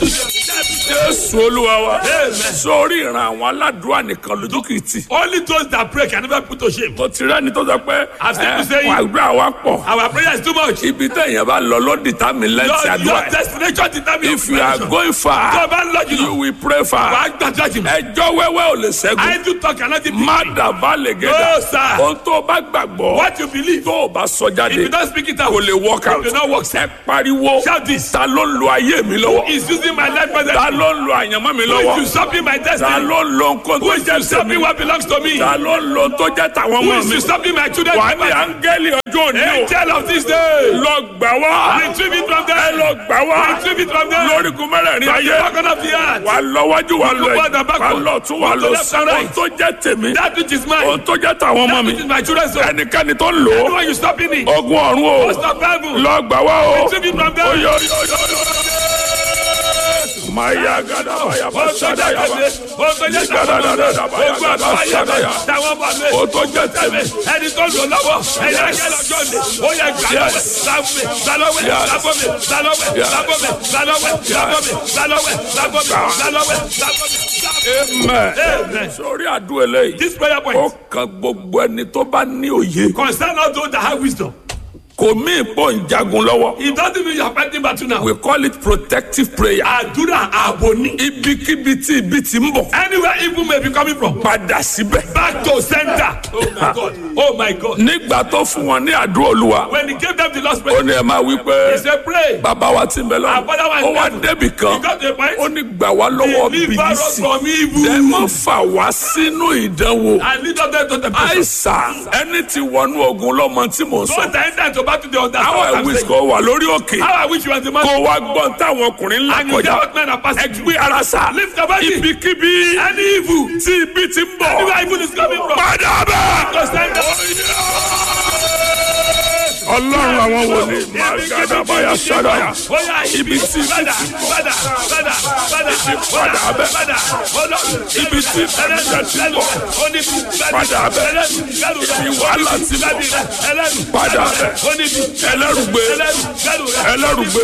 Jésù Olúwa wa. Sórí ìran àwọn aládùúrà nìkan lójú kìí tì. Only those that pray can never put to shame. Mo ti rẹ́ni tó sọ pé I've seen people ẹ, saying- àdúrà wa pọ̀. Our prayer is too much. Ibi téèyàn bá lọ ló dìtámì lẹ́ǹtì Your, àdúrà your ẹ̀. destination determines If you are going Tó o far, bá ń lọ you jùlọ, will pray wàá far. gbàdúrà jùlọ. Ẹjọ́ wẹ́wẹ́ ò lè ṣẹ́gun. I do talk and not Má speak. dàbá lè No, gẹ̀dà. sir. Ohun tó o bá gbàgbọ́ What you believe, tó o bá sọ if you jáde don't speak it out, kò lè work out. it will not work. Ẹ pariwo. Shout this. Ta ló ń lo ayé mi lọ́wọ́? Is using my life for Ta the ló ń lo àyànmọ́ mi Who lọ́wọ́? is usurping my Ta destiny? ló ń lo nǹkan Who tó is jẹ́ usurping tèmi? what belongs to me? Ta ló ń lo tó jẹ́ tàwọn Who ọmọ is mi? usurping my children? Wà á ní áńgẹ́lì ọjọ́ òní o. Angel of this day. Lọ gbà wá. Retrieve it from Ẹ them. lọ gbà wá. Retrieve it from them. Lórígun mẹ́rẹ̀ẹ̀rin From the ayé. bottom of the earth. Wà á lọ wájú wà á lọ Look forward ẹ̀yìn. and Wà á backward. lọ tún wà á Look to lọ left sí. and Ohun right. tó jẹ́ tèmi. That which is mine. Ohun tó jẹ́ tàwọn ọmọ That mi. which is my children's own. Ẹnikẹ́ni tó ń lò ó. Anyone you stopping it. Ogun ọ̀run o. Stop heaven. Lọ gbà wá o. Retrieve it from them. Oyo oyo oyo oyo. Maya gada baya Ohun tó basada jẹ́ ya ba. tèmi. Ohun tó jẹ́ Gada da da da baya Ogun gada àbáwáyé sada mi. ya. Táwọn bá mi. Ohun tó jẹ́ tèmi. Ẹni tó lò lọ́wọ́. Ẹni ajẹ́ lọ́jọ́ ni. Ó yẹ gbàlọ́wẹ̀. Yes. Lábọ́mẹ̀. Gbàlọ́wẹ̀. Yes. Lábọ́mẹ̀. Gbàlọ́wẹ̀. Yes. Lábọ́mẹ̀. Gbàlọ́wẹ̀. Lábọ́mẹ̀. Gbàlọ́wẹ̀. Lábọ́mẹ̀. Gbàlọ́wẹ̀. Lábọ́mẹ̀. Amen. Amen. Sórí àdúrà eléyìí. This prayer Ó point kan gbogbo ẹni tó bá ní òye. concern all those that have wisdom. Kò mí ìbò ń jagun lọ́wọ́. It doesn't mean you are fighting battle now. We call it protective prayer. Àdúrà ààbò ni. Ibikíbi tí ibi ti ń bọ̀. Anywhere evil may be coming from. Padà síbẹ̀. Back to center. Oh my God. Oh my God. Nígbà tó fún wọn ní àdúrà olúwa. When he gave them the last Ó prayer, ní ẹ máa wí he pé said, pray. bàbá wa ti ń bẹ lọ́wọ́. Our Father who art Ó in wá heaven. débì He kan. got to a point. Ó ní gbà wá lọ́wọ́ Deliver us bìlísì. from evil. Ẹ má fà wá sínú ìdánwò. And lead us to the person. Àìsàn ẹni tí wọnú ogun lọ́mọ tí mò ń So sọ. the enter to battle the understand Àwọn what I'm ẹ̀wí saying. kò wà lórí òkè. How I wish you were the man. Kó wá gbọ́n táwọn ọkùnrin ńlá And you get kọjá. what men are passing through. Gbé ara sà. Lift your body. Ibikíbi Any evil. tí ibi ti ń bọ̀. Anywhere evil is coming from. Padà bẹ́ẹ̀. To center. Ọlọ́run àwọn wòlíì máa gàdá báyà ṣáda yà. Ibi tí ibi Padà, ti bọ̀. padà, padà, padà, padà abẹ́. padà, padà. Ibi tí ìbànújẹ́ ti bọ̀. Padà abẹ́. Ibi wàhálà ti bọ̀. Padà abẹ́. Ẹlẹ́rùgbé. Ẹlẹ́rùgbé.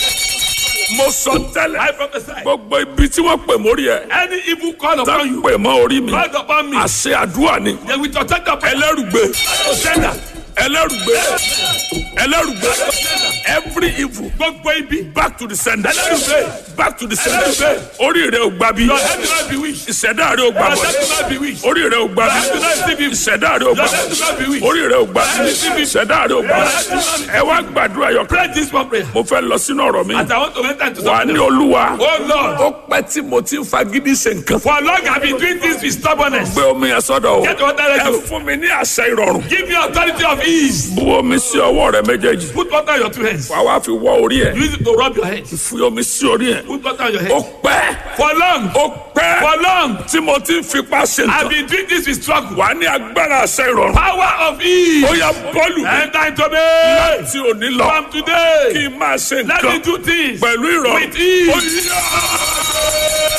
Mo sọ tẹ́lẹ̀. I prophesy. Gbogbo ibi tí wọ́n pè mórí ẹ̀. Any evil call Tá upon you, pè mọ́ orí mi. called upon me, Àṣẹ àdúrà ni. they will protect upon Ẹlẹ́rùgbé. to sender. Ẹlẹ́rùgbé. Ẹlẹ́rùgbé. Every evil. Gbogbo ibi. Back to the sender. Ẹlẹ́rùgbé. Back to the sender. Ẹlẹ́rùgbé. Orí rẹ̀ ò gbà bí. Your head will not be weak. Ìṣẹ̀dá rẹ̀ ò gbà Your bọ̀. head will not be weak. Orí rẹ̀ ò gbà Your bí. head will not receive evil. Ìṣẹ̀dá rẹ̀ ò gbà Your bọ̀. head will not be weak. Orí rẹ̀ ò gbà bí. Ìṣẹ̀dá rẹ̀ ò gbà bí. Ẹ wá gbàdúrà yọ. Pray this one prayer. Mo fẹ́ lọ sínú ọ̀rọ̀ mi. As I want to enter into Wà á something. ní olúwa. Oh Lord, Ó pẹ́ tí mo ti ń fagídí ṣe nǹkan. for long I've been doing this with stubbornness. Gbé omi yẹn sọ́dọ̀ o. Get water ready. Ẹ fún mi ní àṣẹ ìrọ̀rùn. Give me authority of ease. Bu omi sí ọwọ́ rẹ méjèèjì. Put water on your two hands. Wà wá fi wọ́ orí ẹ̀. Use it to rub your head. Fi omi sí orí ẹ̀. Put water on your Ó head. pẹ́. For long, Ó pẹ́. for long, Tí mo ti ń fipá ṣe I've nǹkan. been doing this with struggle. Wà á ní agbára àṣẹ ìrọ̀rùn. Power of ease. Ó yá bọ́ọ̀lù mi. Enter into me. Tí ò ní lọ. From today, Kí n máa ṣe let me nǹkan. do things Pẹ̀lú ìrọ̀rùn. with ease. Ó yá.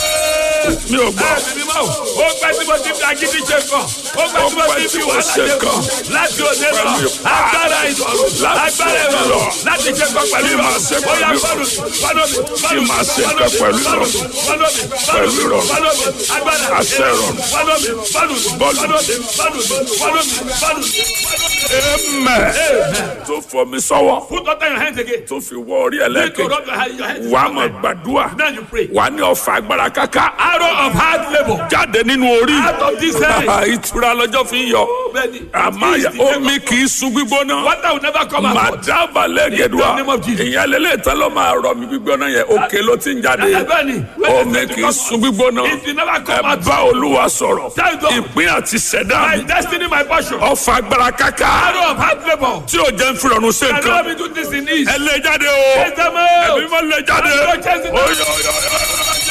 Mi ò gbọ́. Ẹ̀mí mímọ́, ó pẹ́ tí mo ti fi agídí ṣe kàn. Ó pẹ́ tí mo ti fi wàhálà ṣe kàn. Láti òde lọ, agbára ìrọ̀rùn, agbára ìrọ̀rùn, láti ṣe kàn pẹ̀lú ìrọ̀rùn. Ó yá fọ́nù mi, fọ́nù mi, fọ́nù mi, máa ṣe fọ́nù nǹkan mi, pẹ̀lú fọ́nù mi, ìrọ̀rùn. fọ́nù mi, Pẹ̀lú ìrọ̀rùn. fọ́nù mi, agbára Àṣẹ ìrọ̀rùn. Fọ́nù mi, fọ́nù mi, Bọ́ọ̀lù. fọ́nù mi, fọ́nù mi, fọ́nù mi, fọ́nù mi, fọ́nù mi. Amen. Tó fọ mi sọ́wọ́. Put water in your hands again. Tó fi wọ orí Need to ẹlẹ́kẹ̀ẹ́. rub your hand- your hands. Wà á mọ̀ gbàdúrà. Now you pray. Wà á ní ọ̀fà agbára káká. Arrow of hard labour. Jáde nínú orí. Out of this head. Ìtura lọ́jọ́ fi ń yọ. Bẹ́ẹ̀ni, Àmàyà it is the omi kì í sun gbígbóná. Water will never come out. Màdàbà lẹ́gẹ̀dùà. In the name of Jesus. Ìyẹn lélẹ̀ tán ló máa rọ mi gbígbóná yẹn. Òkè ló ti ń jáde. Bẹ́ẹ̀ni, Omi kì í sun gbígbóná. It will never Ẹ come out. bá Olúwa sọ̀rọ̀. Tell God. Ìpín àti ṣẹ̀dá My mi. destiny, my portion. Ọ̀fà agbára káká. Arrow of hard labour. Tí ò jẹ́ ń fi rọrùn ṣe And nǹkan. let me do this in ease. Ẹ lé jáde o. Chase them out. Ẹ̀mí máa lé jáde. Àdúrà chase them out. Oyè oyè oyè.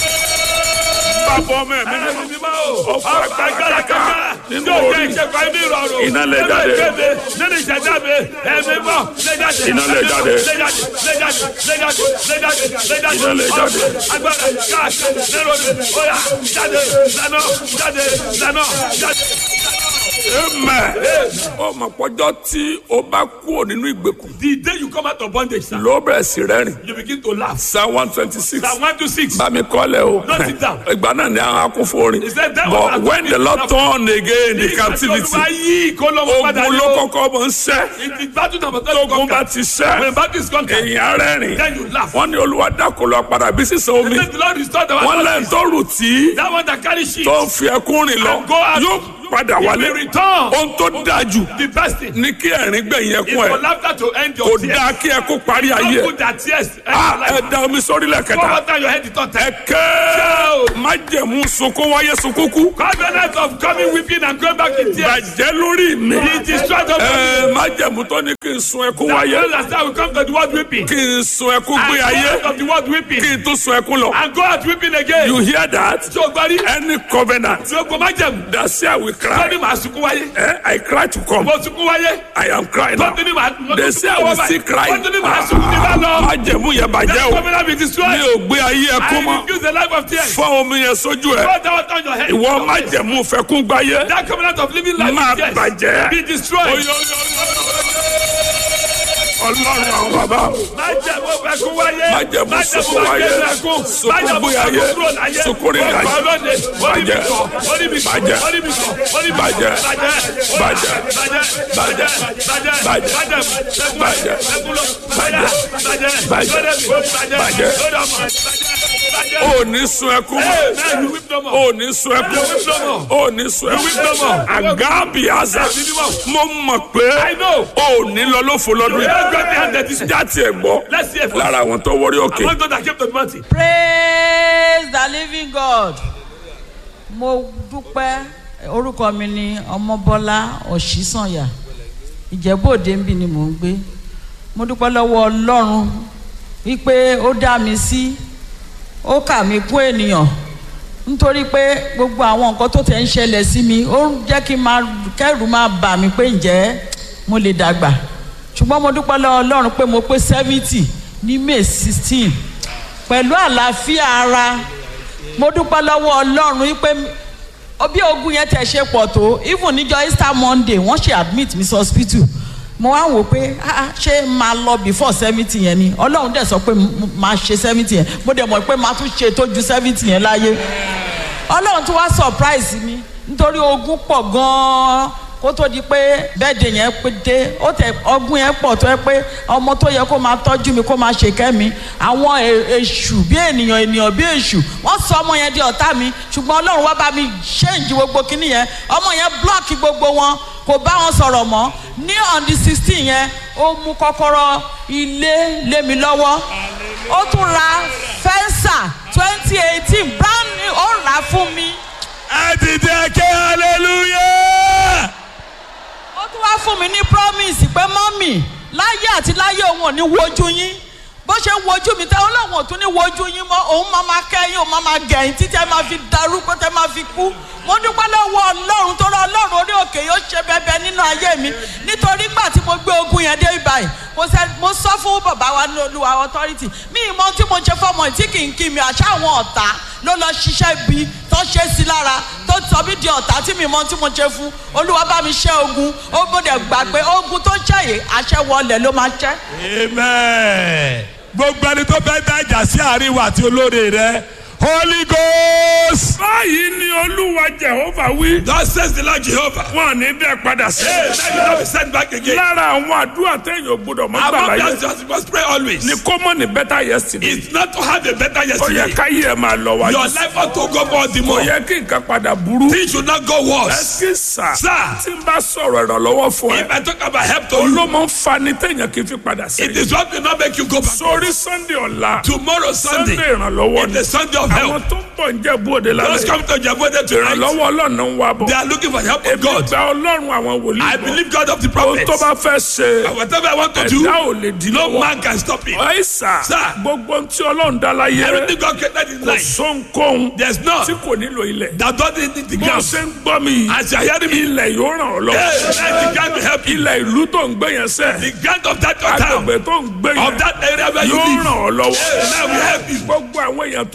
Bàbá ọmọ ẹ̀mí mímọ́. Ẹ̀mí mímọ́ o. Ọ̀fà agbára Agbára káká. kankan. Nínú Tí o jẹ́ orí. ìṣẹ́kọ̀ọ́ inú ìrọ̀rùn. Iná lè Nínú jáde. ìgbébé, Nínú ìṣẹ̀dá mi. Ẹ̀mí mọ́. Lé jáde. Iná lè Ẹ̀mí mọ́. jáde. Lé jáde. Lé jáde. Lé jáde. Lé jáde. Lé jáde. Iná lè jáde. Agbára káàkiri. Nínú mi. Oya jáde. Lánà. Jáde. Lánà. Jáde. amen ó mọ̀ pọ́jọ́ tí o bá kúrò nínú ìgbèkùn The day you come out of bondage, sir, ló bẹ̀rẹ̀ sí rẹ́rìn you begin to laugh. psalm one twenty six Psalm 126. bá mi kọ́lẹ̀ o Note it down. ìgbà náà ni àwọn akúnfòrin He said that was but when the lord turn again the captivity Olúwa yí ìkólọ́wọ́ padà ogun ní ló o. kọ́kọ́ mọ̀ ń ṣẹ́ It is battle number two. tógun bá ti When ṣẹ́ battle is conquered, èèyàn rẹ́rìn then you laugh. wọ́n ní olúwa dákòlò padà bí sísan omi Let the Lord restore the wọ́n one lẹ́yìn tó rù tí That one that carry sheep. tó ń fi ẹkún rìn lọ And go out. yóò padà He wálé will return. ohun tó dáa jù The best thing ní kí ẹ̀rín gbẹ̀yìn is ẹkún for ẹ̀ laughter to end kò your tears. dáa kí ẹkún parí ayé Don't ẹ̀ put that tears end Ah, your ẹ life. da omi sórí Pour lẹ́kẹ̀ta water on your head the third time. ẹ̀kẹ́ májẹ̀mú sunkún wáyé sunkún kú Covenant of coming weeping and going back in tears. bàjẹ́ lórí mi He destroyed the ẹ májẹ̀mú tó ní kí n sun ẹkún wáyé That will come to the world weeping. kí n sun ẹkún And gbé go ayé out of the world weeping. kí n tún sun ẹkún lọ And go out weeping again. you hear that Ṣé o gbọ́ rí? any covenant Ṣé o kò má jẹ̀mú? that say I will Wọ́n cry ní màá sunkún wáyé. eh, I cry to come Mo sunkún wáyé. I am crying now Wọ́n tún ní màá mo they tún say sunkún I will wáyé. still cry Wọ́n tún ní màá sunkún ní bá lọ. májẹ̀mú yẹn bàjẹ́ That o covenant be mi destroyed. ò gbé ayé ẹkún I mọ́ refuse the life of tears. fọ́ omi yẹn sójú ẹ Pour that water on your head. ìwọ májẹ̀mú fẹ́kún gbáyé That covenant of living life máa in tears. bàjẹ́ Be destroyed. Oyo, oyo, oyo, oyo. ọlọ́run àwọn bàbá Májẹ̀mú ẹkún wáyé. Májẹ̀mú sunkún wáyé. ẹkún. Sunkún Májẹ̀mú gbé ayé. sunkún kúrò láyé. Sunkún rìn láyé. Ọkọ̀ lóde. Orí mi Bàjẹ́. kọ̀. Orí mi kọ̀. Bàjẹ́. Orí mi kọ̀. Orí mi kọ̀. Bàjẹ́. Bàjẹ́. Bàjẹ́. Bàjẹ́. Bàjẹ́. Bàjẹ́. Bàjẹ́. Bàjẹ́. Bàjẹ́. Ẹkún lọ. Bàjẹ́. Bàjẹ́. Bàjẹ́. Lórí mi. Bàjẹ́. Bàjẹ́. Lórí ọmọ. Bàjẹ́. ò ní sun ẹkún mọ́ Hey, man, you weep no more. ò ní sun ẹkún You weep no more. ò ní sun You weep no ẹkún more. àgábì àzà mo mọ̀ pé I know. ò ní lọ lófo lọ́dún You yìí don't get behind this. jáde ẹ̀ gbọ́ Let's see if lára àwọn tó wọrí òkè Among those that came to the mountain. praise the living god mo dúpẹ́ orúkọ mi ni ọmọbọ́lá ọ̀ṣísànyà ìjẹ́bòde ń bì ni mò ń gbé mo dúpẹ́ lọ́wọ́ ọlọ́run wípé ó dá mi sí ó kà mí kún ènìyàn nítorí pé gbogbo àwọn nǹkan tó tẹ̀ ń ṣẹlẹ̀ sí mi ó ń jẹ́ kí n máa kẹ́rù máa bà mí pé ǹjẹ́ mo lè dàgbà ṣùgbọ́n mo dúpẹ́ lọ́wọ́ ọlọ́run pé mo pé seventy ní may sixteen pẹ̀lú àlàáfíà ara mo dúpẹ́ lọ́wọ́ ọlọ́run wípé bí ogun yẹn tẹ̀ ṣe pọ̀ tó even níjọ́ easter monday wọ́n ṣe admit mi sí hospital mo wá wò pé ah, ṣé máa lọ before seventy yẹn ni ọlọ́run dẹ̀ sọ pé m- máa ṣe seventy yẹn mo dẹ̀ mọ̀ pé máa tún ṣe tó ju seventy yẹn láyé ọlọ́run tún wá surprise mi nítorí ogun pọ̀ gan-an kó tó di pé bẹ́ẹ̀dẹ̀ yẹn pé dé ó tẹ ọgbọ́n yẹn pọ̀ tó yẹ pé ọmọ tó yẹ kó máa tọ́jú mi kó máa ṣèkẹ́ mi àwọn è- èṣù bí ènìyàn ènìyàn bí èṣù wọ́n sọ ọmọ yẹn di ọ̀tá mi ṣùgbọ́n ọlọ́run wá bá mi ṣéǹjì gbogbo kínní yẹn ọmọ yẹn blọ́ọ̀kì gbogbo wọn kò bá wọn sọ̀rọ̀ mọ́ ní on the sixteen yẹn ó mú kọ́kọ́rọ́ ilé lé mi lọ́wọ́ ó tún ra fẹ́ńsà twenty eighteen brand new ó rà á fún mi. ẹ dìde ké hallelujah. ó tún wá fún mi ní promise pé mọ́mì láyé àti láyé òun ò ní wojú yín bó ṣe ń wojú mi tẹ́ ọlọ́run ò tún ní wojú yín mọ́ òun máa ma kẹ́yìn òun máa ma gẹ̀yìn títí ẹ máa fi darúgbó tẹ́ máa fi kú mo dúpẹ́ lọ́wọ́ ọlọ́run tó rọ ọlọ́run orí òkè yóò ṣe bẹbẹ nínú ayé mi nítorí gbà tí mo gbé ogun yẹn dé ibàyìí mo sẹ mo sọ fún bàbá wa ní olúwa authority mi ì mọ tí mo ṣe fọmọ yìí tí kì í kí mi àṣà àwọn ọ̀tá ló lọ ṣiṣẹ́ bí tó ṣe sí lára tó sọ mí di ọ̀tá tí mi ì mọ tí mo ṣe fún olúwa bá mi ṣẹ́ ogun ó gbọ́dọ̀ gbà pé ogun tó ṣẹ́ yìí àṣẹ wọlé ló máa ṣẹ́. amen. gbogbo ẹni tó fẹ́ dájà sí àárín wa àti olóore rẹ holy ghost. báyìí ni olúwa jehova wí thus says the lord jehovah. wọn ní bẹ́ẹ̀ padà sí hey may you not be sent back again. lára àwọn àdúrà téèyàn ò gbọdọ̀ mọ́ gbà among láyé us just must pray always. ni kó mọ̀ ní better yesterday it's not to have a better ó yẹ yesterday. káyé ẹ máa lọ wájú your life ought to go more the kò more. yẹ kí nǹkan padà burú things should not go worse. ẹsì sà Sir. tí n bá sọ̀rọ̀ ìrànlọ́wọ́ fún ẹ if i talk about help to you. olómọ ń fa ni téèyàn kì í fi padà sí it is what will not make you go back. sórí sunday ọ̀la tomorrow sunday. sunday ìrànlọ́wọ́ is ni the sunday of àwọn help. tó ń bọ̀ ń jẹ́ bóde those lálẹ́ come to jabode tonight. ìrànlọ́wọ́ ọlọ́run ń wá bọ̀ they are looking for the help of èmi God. gba ọlọ́run àwọn wòlíì I bọ̀ believe God of the ohun prophets. tó bá fẹ́ ṣe And whatever I want to do, ẹ̀dá ò lè dín no lọ́wọ́ man can stop it. ọ̀ẹ́sà Sir. gbogbo ohun tí ọlọ́run dá láyé Everything God created in kò life, sóńkóhun there's none tí kò nílò ilẹ̀ that doesn't need the bó ground. ṣe ń gbọ́ mi yìí As you are hearing me, ilẹ̀ yóò ràn ọ́ lọ́wọ́ hey, let the ground will help you. ilẹ̀ ìlú tó ń gbé yẹn sẹ́ The ground of that your town, agbègbè tó ń gbé of yẹn that area where you yóò live, ràn ọ́ lọ́wọ́ hey, now will help you. gbogbo àwọn èèyàn tó bá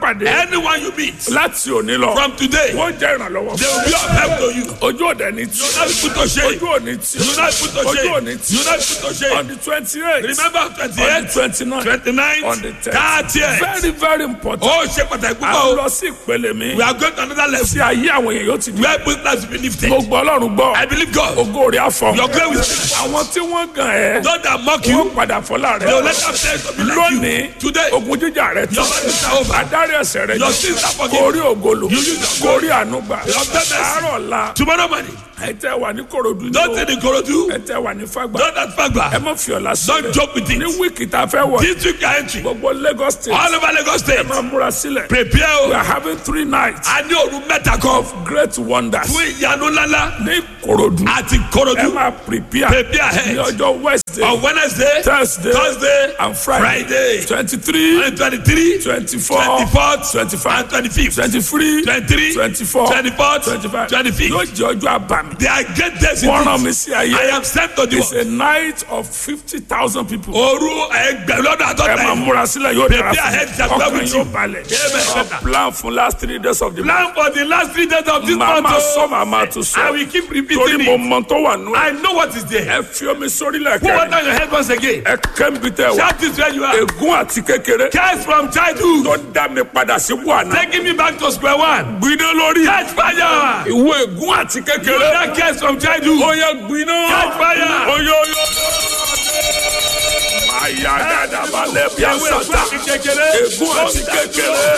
pàdé Anyone you meet láti òní lọ from today, wọ́n jẹ́ ìrànlọ́wọ́ they will be of help to you. ojú òde ní tí You will not be put to shame. ojú òní tí You will not be put to ojú shame. òní tí You will not be put to on shame. the twenty eight Remember on the 28th, twenty nine 29th, on the thirty 30th. very very important Ó ṣe pàtàkì a púpọ̀ o. lọ sí ìpele mi We are going to another level. tí ayé àwọn èèyàn yóò ti di Where business will be lifted. gbogbo ọlọ́run gbọ́ I believe God. ògo rẹ̀ àfọ̀ Your glory will speak. àwọn tí wọ́n gan ẹ̀ Those that mock you, wọ́n padà fọlá they will rẹ̀ let them say to be like lónìí you. Today, ogun jíjà rẹ̀ your tán body is over. adarí ẹsẹ̀ rẹ̀ Your jẹ́ sins are kó forgiven. rí ògolo You use your kó rí ànúgbà Your goodness. àárọ̀ la Tomorrow morning, ẹ tẹ́ wà ní korodu ní don't o take the Korodu. ẹ tẹ́ wà ní fagbá Don't at ẹ Fagba. má fi ọ̀la Don't sílẹ̀ joke with ní it. wíìkì tá a fẹ́ wọ̀ This week you are entering. gbogbo Lagos state All over Lagos State. máa múra sílẹ̀ Prepare we o. are having three nights A ní òru mẹ́ta kan of great wonders fún ìyanu ńláńlá ní korodu àti ẹ Korodu. máa prepare Prepare ní ahead. ọjọ́ wednesday On Wednesday, thursday Thursday, and friday Friday. twenty three and 23, twenty four 24th, twenty five and 25th. twenty three 23, twenty four 24th, twenty five 25th. yóò jẹ́ ọjọ́ àbàmì They are great days in wọ́n rán mi this. sí ayé I am sent to the it's world. a night of fifty thousand people. Òru ẹgbẹ̀rún lọ́dún ẹ àtọ́ta máa yìí. múra sílẹ̀ yóò dára Prepare ahead, fún just mi go ọkàn with yóò you. balẹ̀ Amen. Our plan fún last three days of the month. Plan for the last three days of this màá month. máa o. sọ màá máa tún I sọ will keep torí repeating mo it. mọ tó wà nù ẹ I know what is there. ẹ fi omi sórí Put lẹ́kẹ̀ẹ́ water on your head once again. ẹ kẹ́mi tẹ wá Shout this where you are. ègún àti kékeré Curse from childhood. tó dá mi padà sí buhana Taking me back to square one. gbiná lórí Catch fire. ìwé ègún àti kékeré That curse from childhood. ó yẹ gbiná Catch fire. oyo oyo máa yá dáadáa balẹ̀ bí Ìyàwó àṣà ẹ̀fọ́ àti kékeré. ègún àti kékeré.